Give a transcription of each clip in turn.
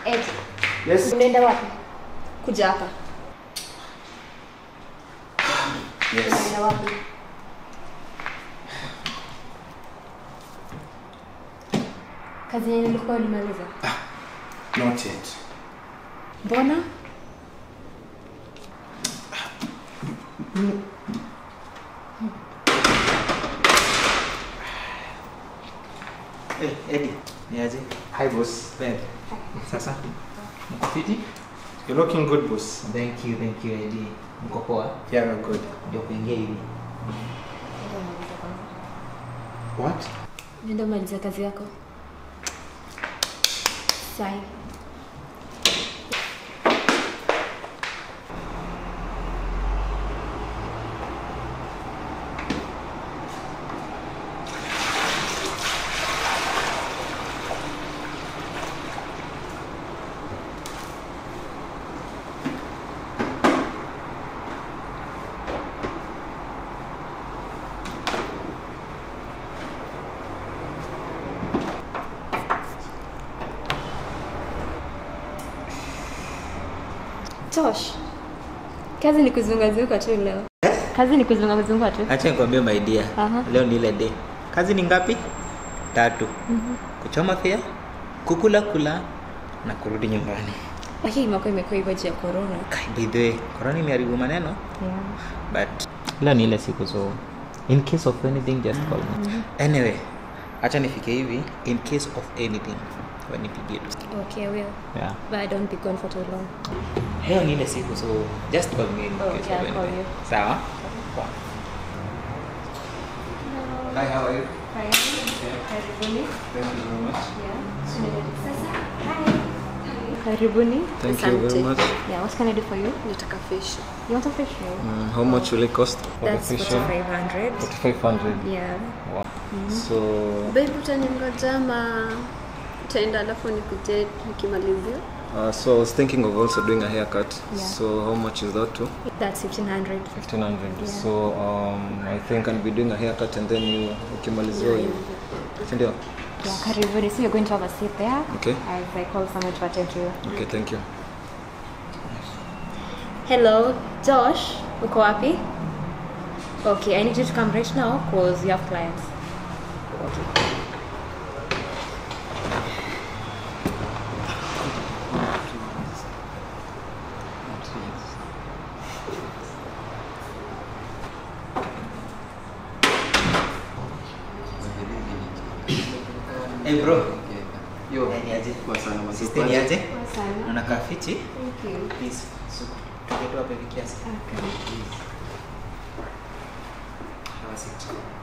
Ed, Yes. unaenda wapi? Kuja hapa. Yes. Unaenda wapi? Kazi yenye nilikuwa ulimaliza. Not yet. Mbona? Eh, Eddie, ni aje? Hi, boss. Ben. Sasa mko fiti? You're looking good, boss. Thank you, thank you Eddie. Mko poa? Yeah, we're good. Ndio kuingia hivi. What? Nenda umaliza kazi yako. Sai. Tosh. Kazi ni kuzungazunga tu leo. Kazi ni kuzungazunga tu. Acha nikwambie my dear. Aha. Leo ni ile day. Kazi ni ngapi? Tatu. Kuchoma fea, kukula kula na kurudi nyumbani. Lakini mwaka imekuwa hivyo juu ya corona. Kai, By the way, corona imeharibu maneno Yeah. but leo ni ile siku so in case of anything just call me. Anyway, acha nifike hivi in case of anything wanipigie tu. Okay, I will. Yeah. But I don't be gone for too long. Leo ni ile siku so just call me in Okay, case of I'll call anything. you. Sawa? Hi, how are you? Karibuni. Thank you very much. Karibuni. Thank you very Asante. much. Yeah, what can I do for you? Nataka fish. You want a facial? Mm, how much will it cost? That's 4500 500. Yeah. So, Babe, utaningoja ama utaenda alafu nikuje nikimalizia? uh, so I was thinking of also doing a haircut. Yeah. So how much is that too? That's 1500 1500. Yeah. So um, I think I'll be doing a haircut and then you ukimalizia you. Sindio? Yeah, karibuni. So you're going to have a seat there. Okay. As I call someone to attend to you. Okay, thank you. Hello, Josh. Uko wapi? Okay, I need you to come right now because you have clients. Okay. Hey bro. Yo. Eh, ni aje? Kwa sana masiku. Sister ni aje? Sana. Unakaa fiti? Thank you. Please. So, tugetu hapa hivi kiasi. Please. Have a seat.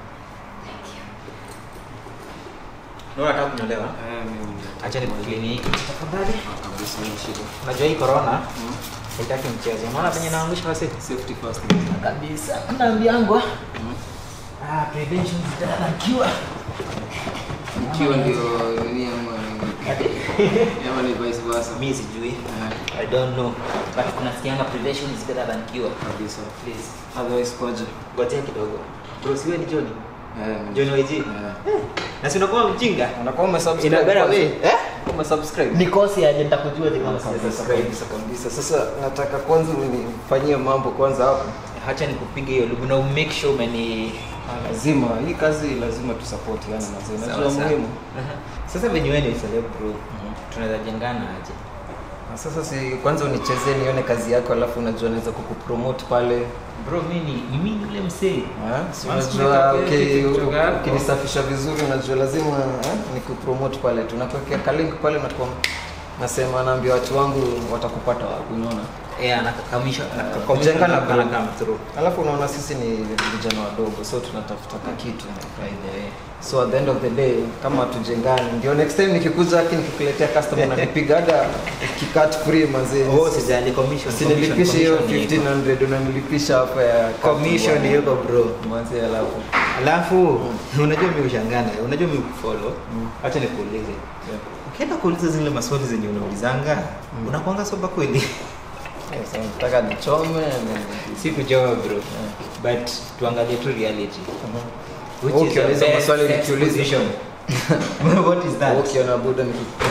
Ndio nataka kunyolewa. Eh, mimi ndio. Acha nikuclean hiki. Tafadhali. Kabisa ni shida. Unajua hii corona haitaki mchezo. Unaona penye naangusha wase? Safety first. Kabisa. Naambiangwa. Ah, prevention is better than cure. Ikiwa ndio nini ama ama ni vice versa. Mimi sijui. Eh, I don't know. But kunasikianga prevention is better than cure. kabisa. Please. Otherwise kwaje? Ngojea kidogo. Bro, siwe ni Johnny. Eh, John YG. Eh. Na si unakuwa mjinga? Unakuwa umesubscribe. In a better kwanza? way. Eh? Umesubscribe. Nikosi aje nitakujua ati kama Kabisa sijasubscribe. kabisa kabisa. Sasa nataka kwanza unifanyie mambo kwanza hapo. Acha nikupige hiyo lugu na make sure umeni Lazima hii kazi lazima tusapotiane mazee. Sawa, Najua sawa. muhimu. Aha. Sasa venye wewe ni celeb bro. Tunaweza jengana aje? Na sasa si kwanza unichezee nione kazi yako alafu unajua naweza kukupromote pale. Bro, mimi ni ni mimi yule msee. Ah, si Once unajua tumetoka uki- TikTok yako. ukinisafisha vizuri unajua lazima eh, nikupromote pale tunakuwekea kalink pale na kwa nasema naambia watu wangu watakupata wapi unaona Eh, anakakamisha kujenga na bro. come through. alafu unaona sisi ni vijana wadogo so tunatafuta ka kitu By the way. so at the end of the day kama hatujengani ndio next time nikikuja haki nikikuletea customer unanipiga hata kikat free mazee Oh, sijali commission. usinilipishe hiyo commission iko. 1500 unanilipisha hapa ya cut Commission bwana. yuko bro. mazee alafu Alafu unajua mimi ushangana, unajua mimi kufollow. Acha nikuulize. Ukienda kuuliza zile maswali zenye unaulizanga, unakuanga soba kweli? Sasa nataka nichome na- si kujoa bro. But tuangalie tu reality. Which is Ukiuliza the best maswali sex nikiuliza. position? What is that? ukiona buda niki-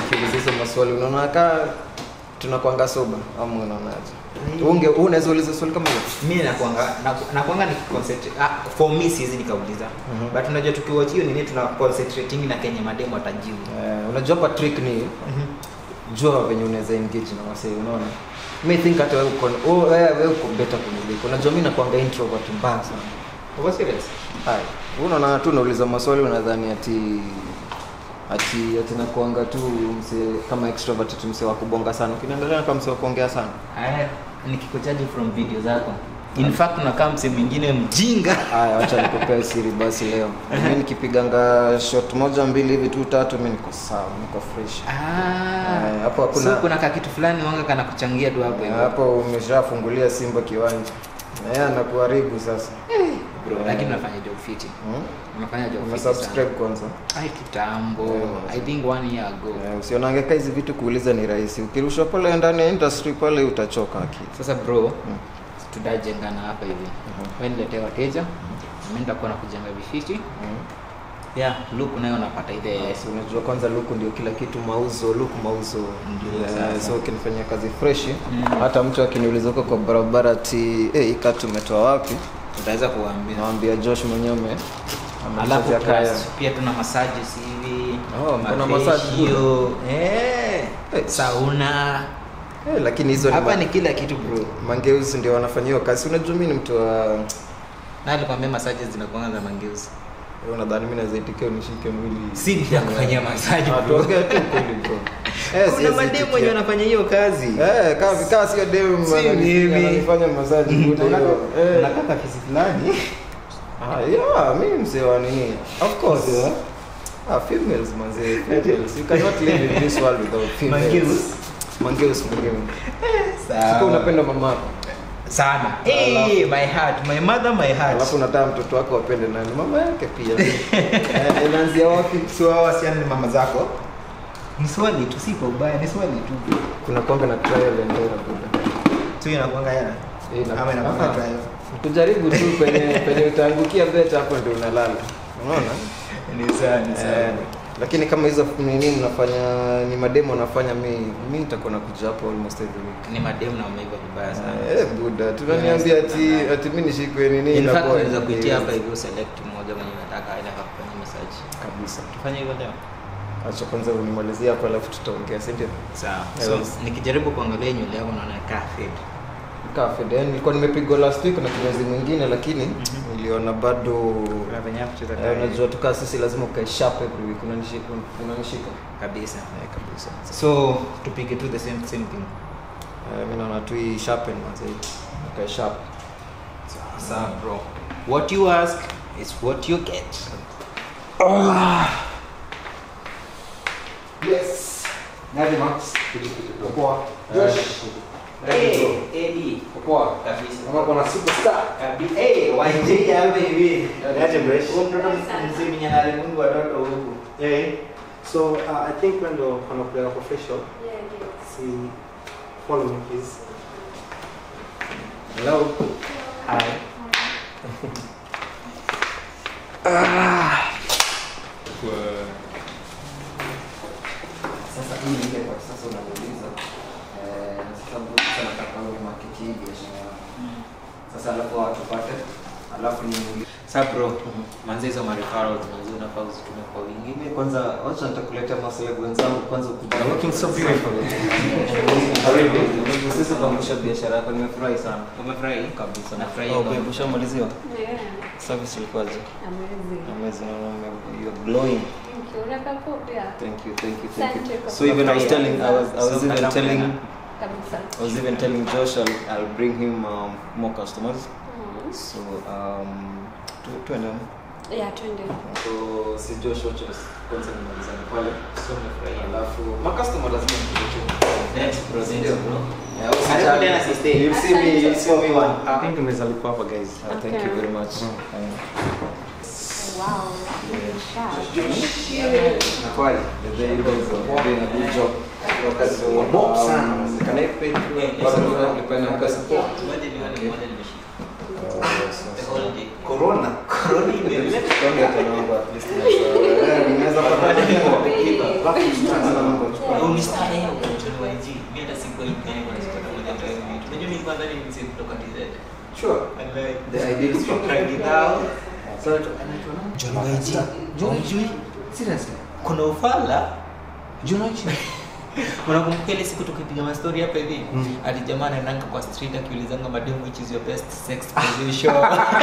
nikiuliza hizo maswali unaona kaa tunakwanga soba ama unaonaje unge wewe unaweza uliza swali kama hiyo mi nakwanga naku- nakwanga ni concentrate- ah, for me siwezi nikauliza Mhm. but unajua tukiwatch hiyo nini tuna concentrating na kenye mademo atajibu Eh, unajua hapa trick ni jua venye unaweza engage na wasee unaona mi think hata wewe uko oh, wewe wewe uko better kuniliko unajua mi nakwanga introvert mbaya sana Uko serious hai wewe unaona tu unauliza maswali unadhani ati ati ati nakuanga tu mse kama extrovert ati mse wa kubonga sana ukiniangalia kama mse wa kuongea sana Aya, nikikuchaji from video zako in fact unakaa mse mwingine mjinga haya wacha nikupea siri basi leo mi nikipiganga shot moja mbili hivi tu tatu mi niko sawa niko fresh Ah, Eh, hapo hakuna- so kuna kakitu fulani wanga kana kuchangia tu hapo hivyo. hapo umeshafungulia simba kiwanja na yeye anakuharibu sasa bro lakini unafanya job fiti hmm? unafanya job fiti umesubscribe sana kwanza ai kitambo Yeah. i think one year ago Eh, usionangeka hizi vitu kuuliza ni rahisi ukirushwa pale ndani ya industry pale utachoka akili sasa bro tutajengana hapa hivi wewe niletee wateja mimi nitakuwa na kujenga vifiti yeah look nayo unapata ile Yes, unajua kwanza luku ndio kila kitu mauzo luku mauzo Ndio, Yeah, sasa. so ukinifanyia kazi freshi Mm. hata mtu akiniuliza huko kwa barabara ati hey, ika tumetoa wapi tutaweza kuwaambia nawambia josh mwenyewe alafu amechezea kaya plus pia tuna massages hivi Oh, kuna mafacial, massage eh Eh. sauna Eh, lakini hizo ni hapa ma- ni kila kitu bro mangeuzi ndio wanafanyiwa kazi unajua mi ni mtu wa na alikwambia massages zinakuanga za mangeuzi Wewe unadhani mi naweza itikia unishike mwili si nitakufanyia massage Ah, bro tuongee tu kweli bro Eh, kuna siwezi mademu itikia. wenye wanafanya hiyo kazi Eh, kaa vikaa sio dem Si anani- mimi. ananifanya massage bure hiyo. Eh. unakata fisi fulani Ah, yeah, mi msee wa nini of course yeah. ah, females manze females you cannot live in this world without females Mangeus. mangeus mangeus Sawa. sika unapenda mama yako sana hey, my heart my mother my heart alafu unataka mtoto wako wapende nani mama yake pia Eh, inaanzia wapi so hao wasichana ni mama zako ni swali tu si kwa ubaya ni swali tu kuna kwanga na trial and error buda tu inakuanga yana Eh, ina- ama inakuanga Ah. trial kujaribu tu penye penye utaangukia beta hapo ndio unalala unaona ni sawa ni Eh, lakini kama hizo nini mnafanya ni mademo unafanya mi mi nitakuwa nakuja hapo almost every week ni mademu na wameiva vibaya sana Eh, buda tunaniambia ati ati mi nishikwe nini in fact inakuwa- unaweza kuitia hapa hivyo select mmoja mwenye unataka aende akakufanyia massage kabisa tufanye hivyo leo acha kwanza unimalizie hapo alafu tutaongea si ndio sawa Yeah, so yes. nikijaribu kuangalia nywele yako naona kaa fade Cafe then nilikuwa nimepigwa last week na kinyozi mwingine lakini niliona bado kuna venye ya kucheza eh, kaa unajua tukaa sisi lazima ukae sharp every week unanishika unanishika kabisa eh, kabisa so tupige tu the same same thing eh, mimi naona tu hii sharpen manze ukae sharp sawa bro what you ask is what you get yes Nadi Max. poa Josh. Hey, Eddie. poa Kabisa. kama kuna superstar Kabisa. Hey, YJ hapa hivi. Niaje, Bresh? Huyu mtoto msimi analimungu watoto huku. Yeah. So uh, I think when the wanakulega kwa facial, see, follow me please. hello Hi. sasa hii ile kwa sasa unauliza eh sasa mbona sasa nataka wewe market hii biashara yako. sasa alafu watupate alafu ni Sasa bro, manze hizo ma referrals manze unafaa uzitume kwa wingi. mimi kwanza wacha nitakuletea maswali wenzangu kwanza ukuja Looking so beautiful. karibu sisi tunaangusha biashara yako nimefurahi sana Umefurahi? kabisa Nafurahi oh, kwa- babe ushamaliziwa Yeah. service ilikuwaje Amazing. amazing ume- you're glowing Thank you. Unakaa poa pia. thank you thank you thank you Asante kwa so even i was telling i was i was So even kalamu telling tena. Kabisa. I was even telling Josh I'll, I'll bring him um, more customers. Mhm. So um, tu tuende. Yeah, twende. So si Josh wacha kwanza nimalizane pale. So umefurahi. Alafu ma customer lazima nikuje. Thanks bro, thanks bro. Yeah, Karibu usijali. tena sister. You'll see me, you'll see me one. I think tumeweza lipo hapa guys. Uh, thank you very much. Wow. Nakwali, there you go. bro. Doing a good job. So, Mob sana. um, can I pay through? Yeah, Bado yes. nilipa- nilipa na mpesa? Moja ni wale, moja nimeshika. The whole day. Corona. Corona imemleta. Tuongee tena mambo at least naweza- eh, ninaweza pata- alafu tutaanza na mambo Yeah. Ulistarehe ukichelewa hizi. Mimi hata sikuwa imkani kwa sababu moja tu hivi. Unajua mimi kwanza ni mzee kutoka TZ. Sure. And like The ideal spot. Right now. So, anaitwa nani? John Waiji. John? Unajui? Seriously? Kuna ufala John Waiji? unakumbuka ile siku tukipiga mastori hapa hivi Mm. ati jamaa anaendanga kwa street akiulizanga mademu which is your best sex position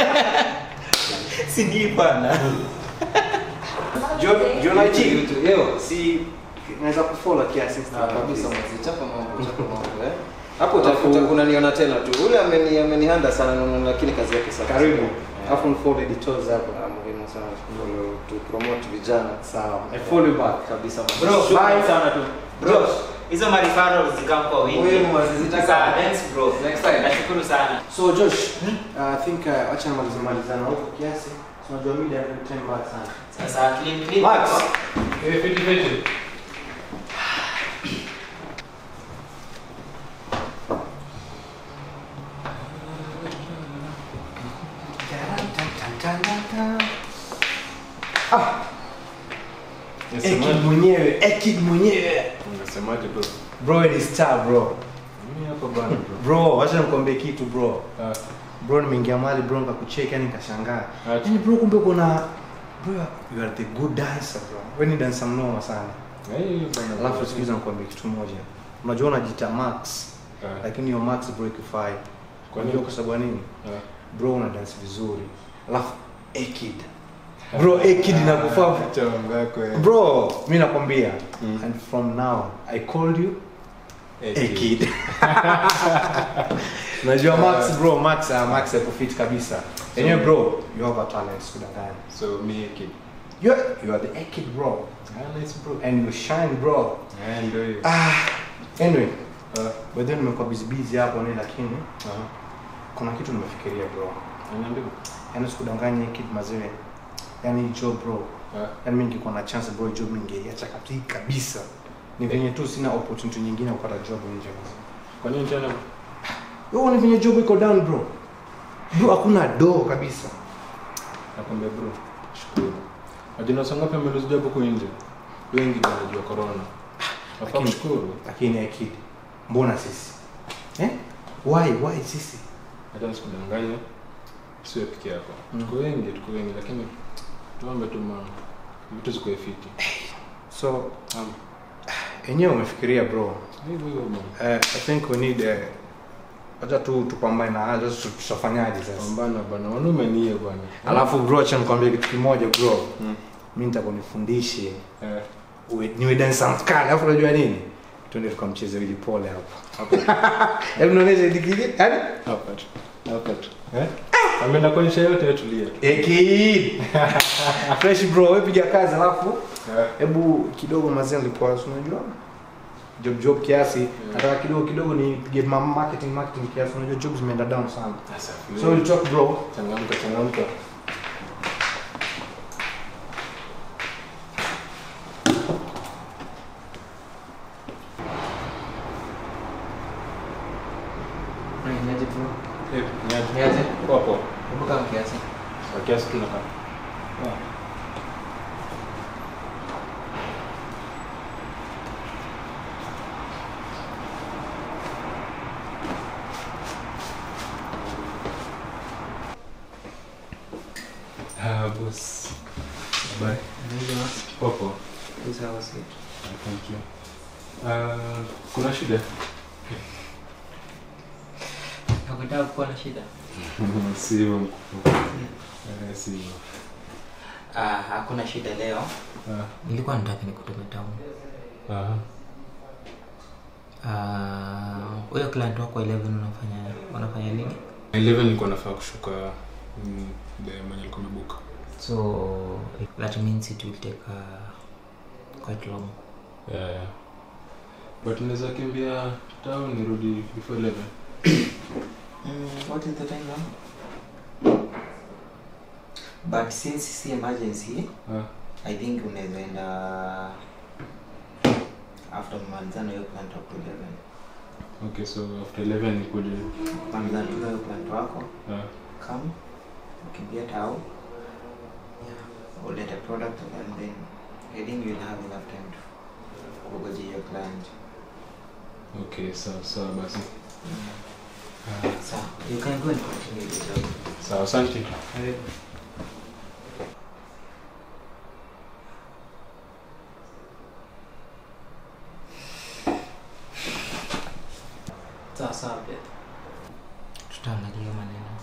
si ni bana John John Achi. YouTube. Yo. Si naweza kufollow kiasi Ah, kabisa mzee, chapa mambo, chapa mambo, eh. Hapo Alafu- utakuta kunaniona tena tu. Ule ameni amenihanda sana nono lakini kazi yake safi. Karibu. Yeah. Alafu nifollow editors hapo. Ah, muhimu sana tu- tu promote vijana. Sawa. I follow you back. Kabisa. bro Bye. shukrani sana tu bro hizo marifaro zikam kwa wingi Muhimu wazizitaka. Sawa, thanks bro Next time. nashukuru sana So Josh, uh, I think uh, acha nimalize malizana huko kiasi. So unajua media ni time mbaya sana. sasa clean clean Max. Ekid mwenyewe, Ekid mwenyewe. Unasemaje bro? Bro ni star bro. Mimi hapa bana bro. Bro, wacha nikwambie kitu bro. Ah, Bro nimeingia mahali bro nikakucheka yani nikashangaa. Acha. Yaani bro kumbe kuna bro you are the good dancer bro. Wewe ni dancer mnoma sana. eh, bana. Alafu sikiza nikwambie kitu moja. Unajua unajiita Max Ah, lakini hiyo Max bro ikifai. Kwa Kwa nini? nini? Kwa sababu ya nini? ah. Bro una dance vizuri. Alafu Ekid. Bro Ekid inakufaa. Acha mambo yako eh. Bro, mimi nakwambia Mm. and from now I called you Eh, Ekid. Unajua Max bro, Max uh, Max yako fit kabisa. Yenyewe bro, you have a talent sikudanganya. So me kid. You are, you are the Ekid bro Ah, nice bro. and you shine bro. Eh, ndio hiyo. Ah, anyway, Ah, by then nimekuwa busy busy hapo ni lakini ah. kuna kitu nimefikiria bro. Niambie. Yaani sikudanganya Ekid mazee. Yaani hii job bro. Ah, Yaani mimi ningekuwa na chance bro hii job ningeiacha kabisa kabisa. Ni venye tu sina opportunity nyingine ya kupata job nje mazee. kwa nini tena? Yo, ni venye job iko down bro. Bro, hakuna do kabisa. Nakwambia bro. Shukuru. Ajina sanga pia mmelozi job huko nje. Wengi wanajua corona. Nafaa Lakini- kushukuru. Lakini akid, mbona sisi? Eh? Why, why sisi? Hata nisikudanganye. Sio peke yako. Mm. Tuko wengi, tuko wengi lakini tuombe tu ma vitu ziko fiti. So, Um, enyewe umefikiria bro. hivyo hivyo bwana. Uh, I think we need uh, acha tu tupambane na hayo sasa tutafanyaje sasa? Pambana bwana. Wanaume ni hiyo bwana. Alafu bro, acha nikwambie kitu kimoja bro. Mm. Mimi nitakunifundishe Eh, uwe niwe dancer mkali. Alafu unajua nini? Twende tukamcheze Willy Pole hapo. Hebu nionyeshe dikiji. Hadi hapa tu. Hapa tu. Eh? Ameenda kuonyesha yote tulia tu. Ekid. Fresh bro, wewe piga kazi alafu Eh. hebu kidogo mazee nilikuwa si unajua job job kiasi nataka kidogo kidogo nipige ma- marketing marketing kiasi unajua jobs zimeenda down sana Sasa. so we'll talk bro changamka changamka. Niaje bro? Eh, niaje. Niaje? Poa poa. Hebu kama kiasi. Kwa kiasi tunakaa. Ah, boss. Bye. Poa poa. Sawa sweet. Ah, Thank you. Ah, kuna shida? Hakutaka kuwa na shida. Si hivyo mkubwa. Eh, si hivyo. Ah, hakuna shida leo. Ah, Nilikuwa nataka nikutume town. aha. Ah, huyo client wako 11 unafanya unafanya nini? 11 nilikuwa nafaa kushuka mm, the mwenye alikuwa amebuka. So that means it will take uh, quite long. Yeah, yeah. But naweza kimbia town nirudi before 11. Mm, what is the time now? But since si emergency, Ah, I think unaweza enda after malizano hiyo plant wako 11. okay, so after 11 nikuje. Malizano tu hiyo plant wako, Ah, come, ukimbia tao. Yeah, ulete product and then I think you'll have enough time to kugoja hiyo client Okay, sawa sawa basi. so you can go and continue the job Sawa, asante. Sawa sawa Beth. tutaangalia maneno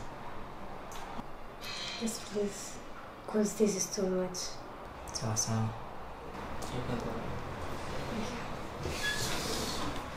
Yes, please. Because this is too much. sawa sawa You can go.